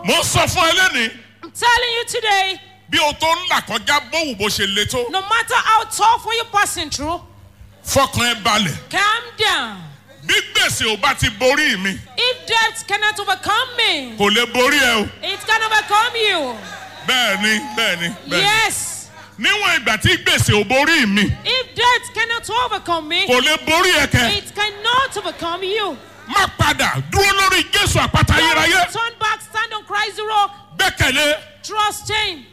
mo ń sọ fún ẹ lẹ́nìí I'm telling you today, bí o tó ń là kọjá bówù bó ṣe le tó no matter how tough what you're passing through, fọkàn ẹ balẹ̀ calm down. bí gbèsè ò bá ti borí mi If death cannot overcome me, kò lè borí ẹ o it can overcome you. bẹ́ẹ̀ ni bẹ́ẹ̀ ni bẹ́ẹ̀ ni Yes. níwọ̀n ìgbà tí gbèsè ò borí mi If death cannot overcome me, kò lè borí ẹ kẹ it cannot overcome you. má padà dúró lórí jésù àpáta ayérayé Don't turn back, stand on Christ's rock, gbẹ́kẹ̀lé trust Him.